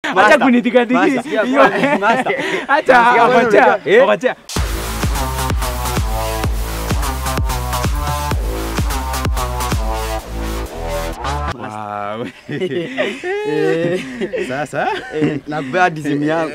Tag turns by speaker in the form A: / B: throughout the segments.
A: Acha kunitikatiki.
B: Master.
A: Hiyo.
B: Master.
A: Acha
B: Master.
A: wacha.
B: Eh?
A: Wacha. Wow. Sasa
B: nakupea hadi simu yangu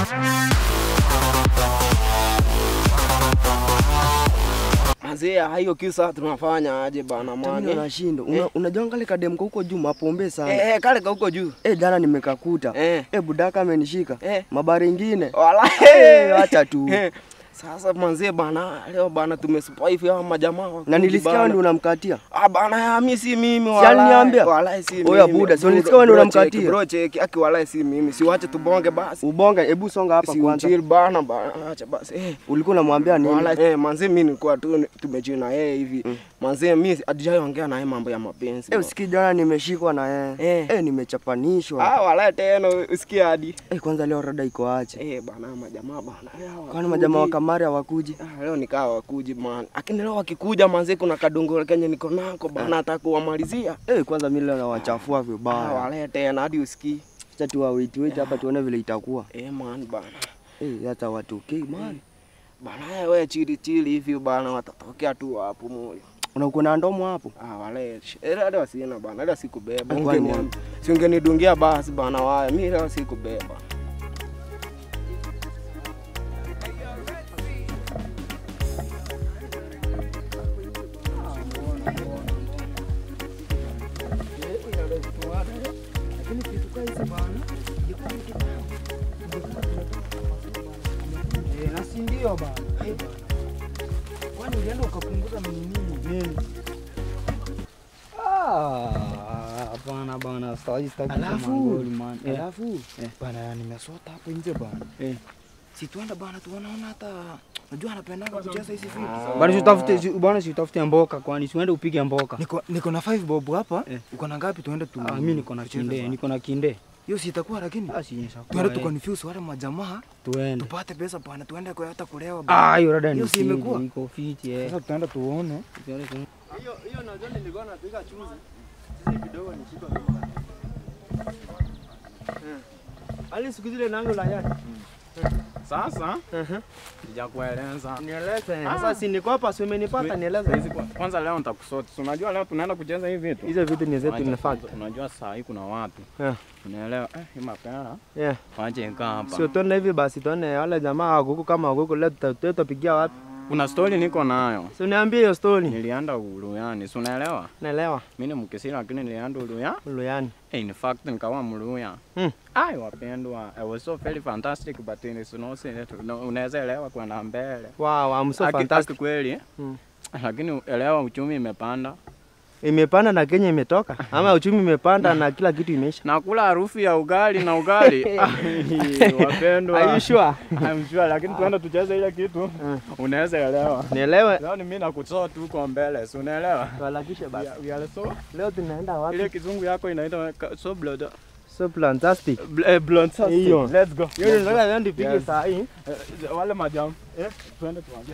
C: Mazee, hiyo kisa tunafanya aje bana
B: Mimi
C: mwane?
B: nashinda. Una- Unajua kale kademko huko juu mapombe sana.
C: Eh, eh, kale ka huko juu.
B: Eh, jana nimekakuta.
C: Eh.
B: Eh, budaka amenishika.
C: Eh.
B: Mabari ingine.
C: Wala.
B: Eh, acha tu.
C: Eh, Sasa manzee bana, leo bana tumesurvive hawa majamaa. wa
B: Na
C: kundi
B: nilisikia
C: bana.
B: wewe ndio unamkatia.
C: Ah bana, mimi si mimi
B: Si
C: wala.
B: aliniambia?
C: Wala si mimi.
B: Oya, buda, si ulisikia wewe ndio
C: Bro,
B: unamkatia?
C: check, Bro, check, aki wala si mimi. Siwache tubonge basi.
B: Ubonga, hebu songa hapa
C: Si
B: kwanza.
C: uchill bana bana, acha basi. Eh.
B: Ulikuwa unamwambia nini?
C: Wala eh, manzee mimi nilikuwa tu tumechill na yeye hivi. Manzee mimi hatujaongea na yeye mambo ya mapenzi.
B: Eh, usikii jana nimeshikwa na yeye.
C: Eh.
B: Eh, nimechapanishwa.
C: Ah, wala tena usikie hadi.
B: Eh, kwanza leo rada iko ache.
C: Eh, bana majamaa bana. leo
B: Kwani majamaa wa
C: hawakuji.
B: kamari hawakuji?
C: Ah, leo nikaa wakuji man. Lakini leo wakikuja manze kuna kadongo kenye niko nako bana nataka kuwamalizia.
B: Eh, kwanza mimi leo nawachafua
C: Ah,
B: vibaya.
C: wale tena hadi usikii.
B: Acha tu wait wait hapa tuone vile itakuwa.
C: Eh, man bana.
B: Eh, hata watokei man.
C: Bana wewe chili chili hivi bana watatokea tu hapo moyo.
B: Unakuwa na ndomo hapo?
C: Ah, wale. Eh, leo sina bana. Leo sikubeba.
B: Eh, kwani
C: Ungeni si ungenidungia basi bana waya. Mimi leo sikubeba.
A: na si ndio bana. Kwani ulienda ukapunguza nini? Nini? Ah, hapana bana, sitaki sitaki kusema
B: Alafu,
A: ngoli, man. Eh,
B: Alafu
A: bana nimesota hapo nje bana.
B: Eh.
A: Si tuenda bana tuonaona hata Unajua anapendanga kucheza hizi vitu. Bana si utafute si- bana si utafute mboka kwani si uende upige mboka.
D: Niko, niko na 5 bob hapa.
A: Eh.
D: Uko na ngapi tuende tu?
A: Ah, mimi niko na
D: tucheze
A: kinde,
D: sana.
A: niko na kinde.
D: Hiyo si itakuwa lakini.
A: Ah, si nishakuwa.
D: Tuende tu
A: eh.
D: confuse wale majamaa,
A: Tuende.
D: tupate pesa bwana, tuende kwa hata kulewa bwana.
A: Ah, hiyo rada ni
D: Hiyo si
A: siri,
D: imekuwa?
A: iko fiti eh.
D: Sasa tutaenda tuone.
A: Tuende tu.
B: hiyo hiyo najua nilikuwa napiga chuzi. Sisi kidogo nishika mimba. Ali siku zile nango la yake.
E: Sasa sijakueleza.
B: Nieleze. Sasa si niko hapa si umenipata nieleze.
E: Hizi kwa- Kwanza leo nitakusoti. Si unajua leo tunaenda kucheza hivi vitu.
B: Hizo vitu ni zetu
E: Unajua-
B: in fact.
E: Unajua saa hii kuna watu.
B: Yeah.
E: Unaelewa? Eh, hii mapera.
B: Yeah.
E: Wache ikaa hapa.
B: Sio tuone hivi basi tuone wale jamaa wa kuku kama wa kuku leo tuta- tutapigia wapi?
E: Kuna story niko nayo.
B: Si uniambie hiyo story.
E: Nilienda Uluyani. Si unaelewa?
B: Naelewa.
E: Mimi ni Mkisii lakini nilienda Uluya.
B: Luyani.
E: Eh, in fact nikawa Mluya.
B: Hmm.
E: Ai wapendwa. It was so very fantastic but it is no no, unaweza elewa kwenda mbele.
B: Wow, I'm so
E: Aki-
B: fantastic.
E: aki kweli. eh?
B: Hmm.
E: Lakini elewa uchumi imepanda.
B: Imepanda na Kenya imetoka ama uchumi imepanda na kila kitu imeisha.
E: Nakula harufu ya ugali na ugali. Ai, wapendwa.
B: Are you sure?
E: I'm sure, lakini tuende tucheze ile kitu. Unaweza elewa.
B: Nielewe.
E: Leo ni mimi nakutoa tu kwa mbele, si unaelewa?
B: Tuharakishe
E: We
B: basi.
E: are- we are so
B: Leo tunaenda wapi?
E: ile kizungu yako inaitwa ka- so blood.
B: So fantastic.
E: Bl- eh, blonde sauce.
B: Hiyo.
E: Let's go.
B: Hiyo ndio nataka ndio nipige
E: Yes.
B: saa hii.
E: Eh, Wale majam. Eh, tuende tuanze.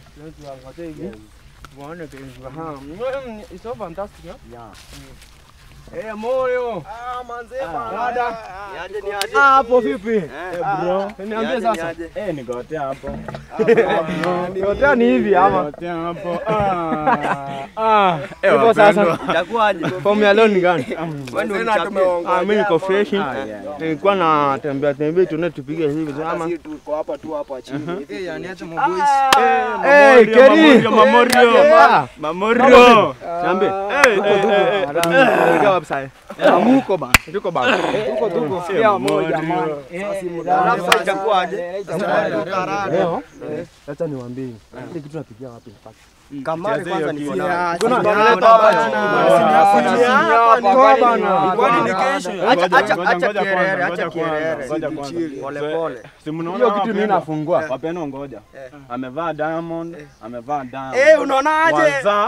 B: Muone kifahamu. It's so fantastic. huh?
E: Yeah.
B: Eh, moyo.
C: Ah, manze
B: Dada.
C: Niaje niaje.
B: Ah, hapo vipi?
E: bro.
B: Niambie sasa.
E: Eh, nigotea hapo.
B: Yote ni hivi ama?
E: Nigotea hapo. Ah. Ah. Eh,
B: Hivyo sasa.
E: wapendwa.
B: Itakuwaje? Form ya leo ni gani?
C: Tena tumeongoja
B: Ah, mimi niko
C: hapo.
B: fresh.
E: Ah, yeah.
B: Nilikuwa na tembea tembea tuone tupige hivi tu
C: Hata
B: ama.
C: si tuko hapa tu hapa chini.
D: Eh, yani acha maboys.
B: Eh, Keri.
E: Mamorio.
B: Yeah.
E: Mamorio.
B: Niambie.
E: Eh, eh, eh, eh.
B: Tunaelekea wapi sasa?
A: Amuko bana.
B: Tuko baba.
A: Tuko tuko.
E: Eh,
A: Pia moja
E: Mamorio.
A: man.
B: Alafu sasa itakuwaje?
A: Leo
B: Acha niwaambie. Ile kitu tunapigia wapi mpaka?
C: Kamari
E: Cheze
C: kwanza
E: hiyo
C: ni
E: kitu.
C: funa.
B: Kuna
C: Kuna
B: tunaleta hapa chini.
A: Toa bana.
D: Kwani ni kesho?
B: Acha
E: Ngoja,
B: acha
E: ngoja,
B: acha
E: ngoja
B: kierere,
E: kwanza,
B: acha
E: ngoja kwanza,
B: kierere.
E: ngoja kwanza.
B: Pole
E: So,
B: pole.
E: Si mnaona
B: Hiyo
E: hawa
B: kitu mimi
E: wapendwa?
B: nafungua.
E: Wapendwa ngoja. Amevaa diamond, amevaa diamond.
C: Eh, unaonaje?
E: Waza.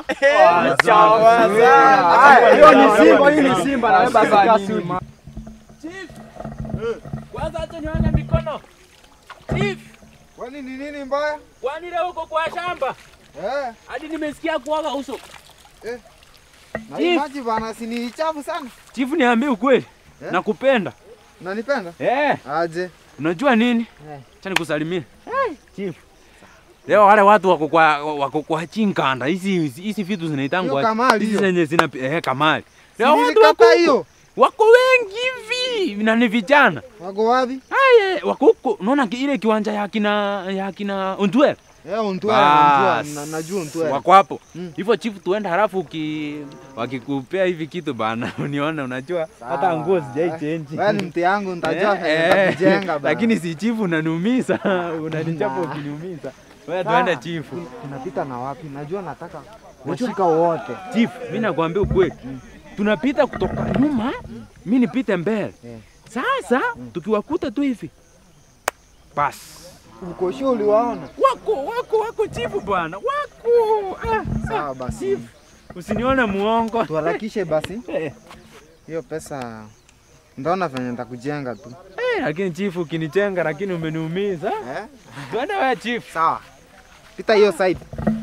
B: Ah, Hiyo ni Simba, hii ni Simba na wewe basi kasi.
F: Kwanza acha nione mikono. Chief,
D: Kwani ni nini mbaya?
F: kwani leo uko kwa shamba?
D: Eh,
F: Hadi nimesikia kuoga uso.
D: na hii maji bana si ni chafu sana.
A: Chifu niambie ukweli.
D: Eh?
A: Nakupenda.
D: Unanipenda?
G: Eh,
D: Aje.
G: unajua nini?
D: Eh.
G: Acha nikusalimie. Chief. Leo wale watu wako kwa wako kwa chinkanda. Hizi hizi vitu
D: Hiyo
G: zinaitangwa
D: kamali
G: hizi
D: hiyo.
G: zenye zina eh kamali.
D: Si
G: Leo watu wako
D: nilikata
G: huko.
D: hiyo.
G: Wako wengi hivi na ni vijana.
D: Wako wapi?
G: Aye, wako huko. Unaona ki- ile kiwanja ya kina ya kina Ontwer.
D: Eh, untwele,
G: Bas.
D: untwele. Na- Najua untwele.
G: Wako hapo.
D: Mm.
G: Hivyo chief tuende halafu uki wakikupea hivi kitu bana unione unajua hata
D: Sawa.
G: nguo sijai change.
D: Wewe ni mti yangu nitajua
G: Eh,
D: venye
G: eh,
D: nitakujenga bana.
G: Lakini si chief unaniumiza, unanichapa ukiniumiza. Wewe
D: Sawa.
G: tuende chief.
D: tunapita na wapi? Najua nataka washika wote.
G: Chief, mimi nakwambia ukweli. Tunapita kutoka nyuma, mimi nipite mbele.
D: Eh.
G: Sasa tukiwakuta tu hivi. Bas.
D: Uko sure uliwaona?
G: Wako, wako, wako chief bwana. Wako. Ah,
D: Sawa basi.
G: chief. Usinione muongo.
D: Tuharakishe basi.
G: Eh.
D: Hiyo pesa ndaona venye nitakujenga tu.
G: Eh, lakini chief ukinichenga lakini umeniumiza.
D: Eh?
G: Twende wewe chief.
D: Sawa. Pita hiyo side.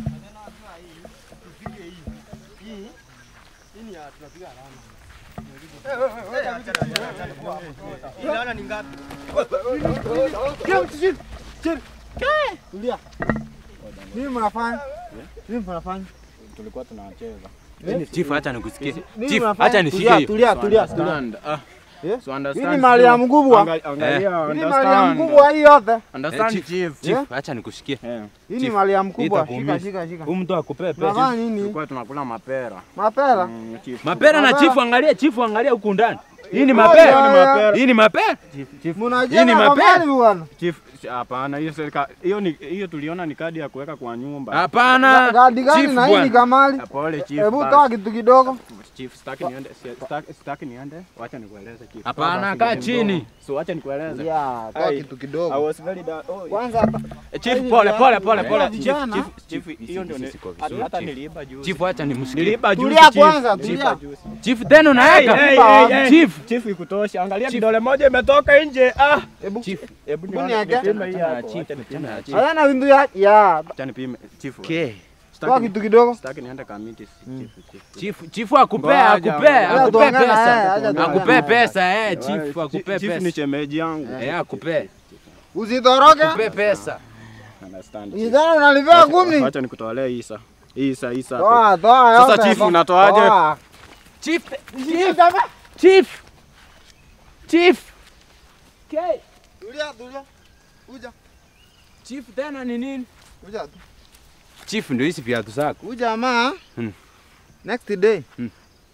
D: Nini mnafanya? Nini mnafanya?
E: Tulikuwa tunacheza.
G: Chief acha nikusikie.
D: Nini
G: Chief
D: mnafanya?
G: acha nisikie
D: Tulia,
G: hiyo.
D: Tulia, tulia, tulia.
E: Understand. Ah.
D: Eh?
E: So understand.
D: Hii ni mali ya mkubwa.
E: Angalia, angalia,
D: Hii ni mali ya
E: understand.
D: mkubwa hii yote.
G: Eh,
E: Understand,
G: chief,
E: chief.
G: Chief, acha nikusikie.
E: Eh.
D: Hii ni
G: Chief,
D: mali ya mkubwa.
G: itakuumiza.
D: Shika, shika, shika.
G: Huyu mtu akupee pesa.
D: Unafanya nini?
E: Tulikuwa tunakula mapera.
D: Mapera?
E: Mm, chief.
G: Mapera na
D: Mapera.
G: chifu, angalia chifu, angalia huku ndani. Hii ni
D: Oh,
G: mapera.
D: yeah,
G: Hii ni mapera.
D: Mnajenga
G: Hii ni mapera.
D: mapera bwana.
E: Chief, si- hapana, hiyo serika hiyo ni hiyo tuliona ni kadi ya kuweka kwa nyumba.
G: Hapana.
D: Gadi gani
G: Chief
D: na hii ni
G: bwana.
D: kamali?
E: Ah, Pole chief.
D: Hebu
E: basi.
D: toa kitu kidogo.
E: Chief, sitaki niende, si- sitaki- sitaki niende. Wacha nikueleze chief.
G: Hapana,
E: Basi,
G: kaa
E: mdogo.
G: chini.
E: So wacha nikueleze.
D: Ya, toa
E: Ai.
D: kitu
E: I
D: kidogo.
E: was very da- oh,
D: Kwanza hapa
G: Eh, Chief, pole pole pole
D: Eh,
G: pole.
D: vijana.
G: Chief,
E: chief,
G: chief,
E: hiyo ndio ni-
G: siko
E: hata-
G: vizuri,
E: hata
G: chief.
E: niliiba juzi.
G: Chief, acha nimsikie.
E: Niliiba juzi
D: Tulia
E: chief.
D: kwanza,
E: Niliiba
D: tulia.
E: juzi.
G: Chief, tena unaweka.
E: Hey,
D: hey,
E: hey,
G: Chief.
E: Chief ikutosha. Angalia kidole moja imetoka nje. Ah.
D: Hebu
G: Chief.
E: Hebu
D: Hebu
E: nione
D: niweke.
E: nipime hii hapo.
G: Chief,
E: Acha nipime.
G: tena chief.
D: Haya na windu ya ya.
E: Acha nipime. Chief.
G: Okay.
D: Toa
E: Sitaki
D: kitu kidogo.
E: sitaki niende kamiti chief. chief.
G: Chief, chief akupee,
E: Ngoja,
G: akupee,
E: ngoja.
G: akupee
D: tuongee na yeye,
G: pesa.
D: acha tuongee
G: Akupee
D: na
G: pesa eh,
E: Wale,
G: chief, akupee
E: chief ni
G: pesa.
E: shemeji yangu.
G: Eh, akupee.
D: Usitoroke.
G: Akupee pesa.
E: Understand. chief.
D: Idhana unalipia kumi.
E: Wacha nikutolee hii saa. Hii saa, hii saa.
D: Toa, toa yote.
E: Sasa chief unatoaje?
D: Toa.
G: Chief, chief, chief. Chief. Okay.
D: Tulia, tulia. Kuja,
G: Chief tena ni nini?
D: kuja tu.
G: Chief ndio hizi viatu zako.
D: Huyu jamaa
G: Hmm.
D: next day
G: Hmm.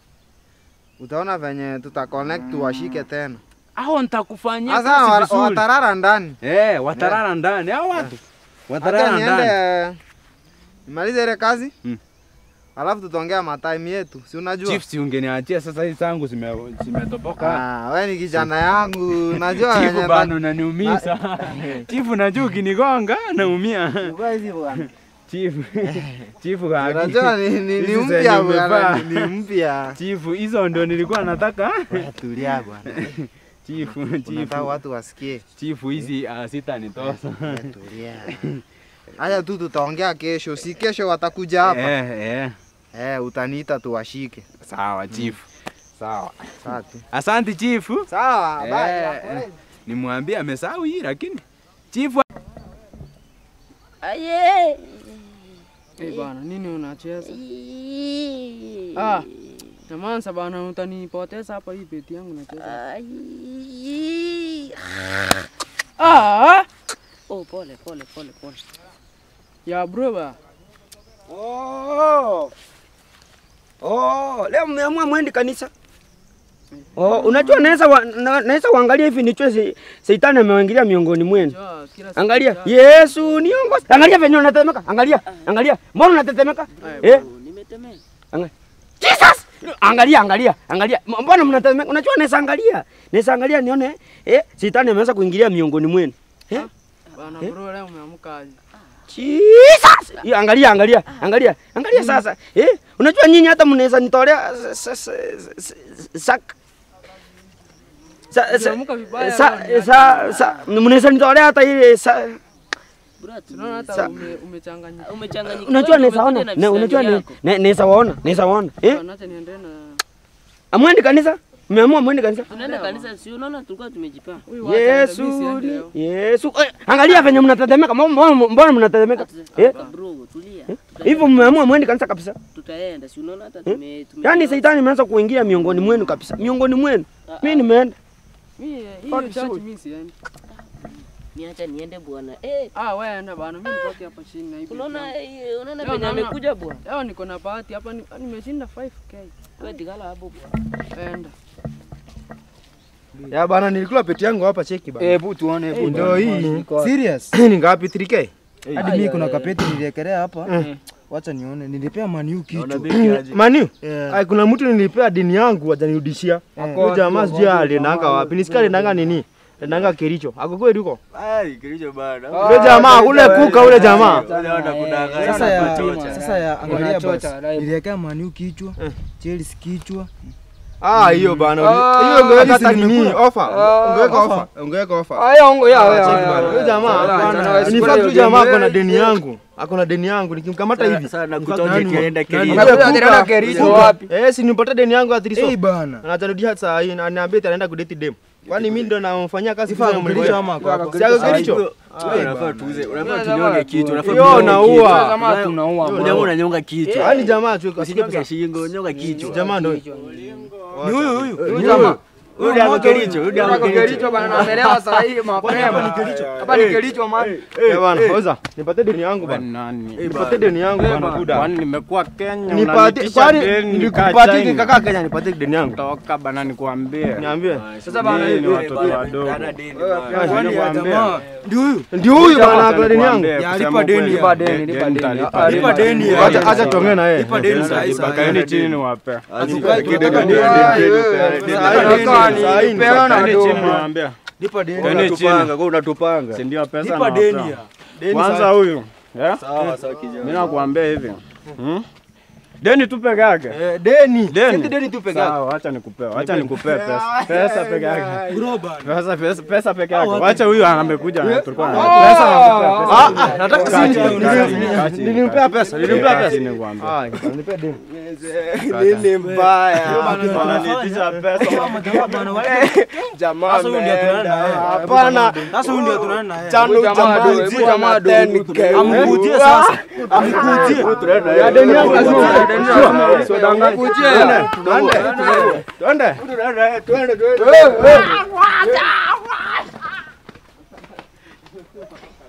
D: utaona venye tuta connect tuwashike tena.
G: Hao nitakufanyia
D: Sasa
G: kazi
D: wa-
G: vizuri.
D: watarara ndani.
G: Eh, watarara ndani. Hao watu.
D: Hata
G: Watarara ndani.
D: niende nimalize ile kazi.
G: Hmm.
D: Alafu tutaongea matime yetu. Si unajua?
G: Chief, si ungeniachia sasa hizi zangu zime zimetoboka.
D: Ah, wewe ni kijana yangu. Unajua
G: Chief
D: venye
G: bana unaniumiza. Chief najua ukinigonga naumia.
D: Chukua hizi bwana.
G: Chief. Chief gaki.
D: Unajua ni, ni, ni
G: Hizi zenye
D: mpya
G: umevaa.
D: bwana, ni mpya.
G: Chief, hizo ndio nilikuwa nataka.
D: Tulia bwana.
G: Chief, chief.
D: Unataka watu wasikie.
G: Chief hizi uh, sitanitosa.
D: Tulia. Haya tu tutaongea kesho. Si kesho watakuja hapa.
G: Eh, eh.
D: Eh, utaniita tuwashike.
G: Sawa chief. Sawa.
D: Sawa tu.
G: Asante chief.
D: Sawa,
G: Eh,
D: bye.
G: eh. Nimwambie amesahau hii lakini chief
H: Aye.
I: Eh bana, nini unacheza?
H: Ii.
I: Ah, Namansa bana, utanipoteza hapa hii beti yangu nacheza.
H: Ai.
I: Ah,
H: Oh, pole pole pole pole.
I: ya bro ba.
C: Oh. Oh, leo mmeamua mwendi kanisa? Oh, unajua naweza wa, na, naweza uangalia hivi nichwe si, Shetani ameingilia miongoni mwenu.
I: Ja, kila siku
C: Angalia,
I: ja.
C: Yesu niongoze. Angalia venye unatetemeka. Angalia, angalia. Mbona unatetemeka?
I: Aya,
C: Eh?
H: Nimetemea.
C: Jesus! Angalia, angalia, angalia. M- Mbona mnatetemeka? Unajua naweza angalia. Naweza angalia nione eh Shetani ameanza kuingilia miongoni mwenu. Eh?
I: Bana
C: Eh?
I: bro, leo umeamka aje?
C: Jesus! Hiyo angalia, angalia, angalia. Angalia sasa. Eh? Unajua nyinyi hata mnaweza nitolea sa- sa- sa- sa- sak sa sa
I: Umeamka vibaya
C: sa
I: leo,
C: sa sa mnaweza nitolea hata ile sa
H: Bro,
I: Tunaona hata
C: Sa-
I: ume- umechanganyika.
H: umechanganyikiwa.
C: unajua
H: wewe
C: naweza ona
H: umekuja na
C: na unajua
H: visani
C: ne-
H: yako.
C: ne- naweza waona naweza waona eh
I: Bana, acha niende na
C: amwendi kanisa Mmeamua mwende kanisa?
H: Tunaenda kanisa, si unaona tulikuwa tumejipanga.
I: Huyu wacha aende,
C: Yesu,
I: mimi siende
C: ni-
I: leo.
C: Yesu. Eh, angalia venye mnatetemeka. Mbona mbona- mbona mnatetemeka? Eh,
H: Kaka bro, tulia.
C: hivyo mmeamua mwende kanisa kabisa.
H: Tutaenda, si unaona hata tume tume
C: Yaani shetani imeanza kuingia miongoni mwenu kabisa. Miongoni mwenu. Mimi nimeenda.
I: Mimi
C: Oh,
I: hiyo
C: ni
I: church
C: sawa.
I: mimi siendi.
H: niacha niende bwana. Eh,
I: Ah, wewe enda bana, mimi nibaki hapa chini na hivi.
H: unaona eh, unaona
I: Leo
H: venye
I: naona-
H: amekuja bwana.
I: Leo niko na bahati hapa ni- nimeshinda 5k.
H: Wewe tikala hapo bwana.
I: Enda.
B: Ya bana nilikula peti yangu hapa cheki bana.
A: Hebu tuone, hebu
B: Ndio
A: tuone.
B: hii.
A: Iko-
D: Serious?
B: Ni ngapi 3k?
D: Hadi mimi kuna kapeti niliekelea hapa. Wacha nione. Nilipea maniu kitu.
B: Manu.
D: Yeah.
B: Ai kuna mtu nilipea dini yangu ajanirudishia. Huyu jamaa sijui aliendanga wapi. Nisikia aliendanga nini? Aliendanga Kericho. Ako kweli huko?
J: Ai, kilicho bana.
B: Ule jamaa, ule kuka ule jamaa.
J: Unaona kudanganya.
D: Sasa ya
J: kuchocha.
D: sasa ya angalia basi.
A: Unachocha, live.
D: Niliwekea maniu kichwa. Chelsea kichwa.
B: Ah, hiyo bana.
A: Ah,
B: Hiyo ungeweka hata
D: hizi
B: nini?
D: nimekula.
B: Offer.
A: Ah,
B: Ungeweka
A: offer.
B: offer. Ungeweka offer.
A: Aya, ongo ya, ya,
B: Cheki
A: ya,
B: bana.
A: ya.
B: Huyo jamaa
A: Hapana,
B: hapana.
A: sikule
B: Ni fact
A: hiyo
B: huyu jamaa
A: game.
B: ako na deni yangu. Ako na deni yangu. Nikimkamata hivi.
J: Sasa
B: In fact,
J: nakutoja
B: nani-
J: kienda
B: nani-
J: Kericho.
B: Ule
A: Unakuja
B: kuka-
A: tena Kericho
B: kuka.
A: wapi?
B: Eh, si nimpatie deni yangu ya Triso.
D: Eh bana.
B: Na atarudia saa hii na aniambia eti anaenda kudate dem. Kwani mimi ndo namfanyia kazi
D: Sifa
B: kufanya
D: Kericho
B: mlicho
D: ama kwa hapa.
B: Si ako Kericho?
J: Wewe unafaa tuuze, unafaa tunyonge kichwa, unafaa
B: Yo,
J: tunyonge
B: naua.
J: kichwa.
A: Jamaa tunaua.
J: Wewe jamaa unanyonga kichwa.
B: Yaani jamaa tu
J: Usinyonge shingo, nyonga kichwa.
B: Jamaa ndo.
J: Ni huyu huyu. Huyu jamaa. Huyu ndio ako Kericho, huyu ndio ako
A: Ako
J: Kericho.
A: Kericho bana, naelewa saa hii mapema. Hapa ni Kericho man.
B: Eh bwana, oza. Nipatie deni yangu bwana.
E: Nani?
B: Nipatie deni yangu bwana buda.
E: Kwani nimekuwa Kenya
B: Nipatie
E: unanitisha
B: kwani
E: deni
B: nilikupatie
E: China?
B: kaka Kenya nipatie deni yangu.
E: Toka bana nikuambie.
B: Niambie.
A: Sasa bana,
E: Nyinyi ni
A: hivi-
E: watoto wadogo.
J: Ana deni bwana.
D: Kwani ya jamaa.
B: Ndio huyu. Ndio huyu bwana ako na deni yangu.
D: Ya, lipa deni ya.
A: Lipa deni, lipa deni. Ah,
D: Lipa deni ya.
B: Acha acha tuongee na yeye.
D: Lipa deni saa hii saa hii.
E: Kaeni chini niwape.
D: Hatukai tunataka
B: Deni,
D: deni.
B: deni, deni,
D: Saa
B: deni.
D: hii
B: Saa hii,
D: tunataka
B: saa hii,
D: ni peana
E: Kaeni
D: do.
E: chini niwaambie.
D: Lipa deni.
E: Kaeni chini.
J: Unatupanga, kwa unatupanga.
E: Si ndio pesa
D: Lipa deni
E: nawapea.
D: ya.
E: Kwanza huyu. Eh?
J: Sawa sawa kijana.
E: Mimi nakuambia hivi. Hmm? Deni tu peke yake.
B: Eh, deni.
E: Deni.
B: Senti deni tu peke yake.
E: Sawa, acha nikupe. Acha nikupe pesa. Pesa peke yake.
D: Bro bana.
E: Pesa pesa pesa peke yake. Wacha huyu amekuja tulikuwa na
A: Oh!
E: pesa nakupea pesa.
B: Ah, ah, nataka
E: Kaa
B: si
E: chini, kaa chini, kaa chini.
B: nilimpea pesa, nilimpea
E: Kaa
B: pesa.
E: chini nikwambie.
B: Ah, nilipea deni.
J: Nini mbaya?
E: Wananiitisha pesa.
J: Jamaa
D: Sasa huyu ndio tunaenda na yeye.
B: Hapana.
D: Sasa huyu ndio tunaenda na yeye.
J: Chano
A: jamaa
J: jamaa
A: ado, hebu jamaa ado,
D: Amkujie sasa. Amkujie.
B: Ya deni yangu lazima.
A: Deni lazima.
B: Usidanganye.
A: Kujia.
B: Twende. Twende.
J: Twende.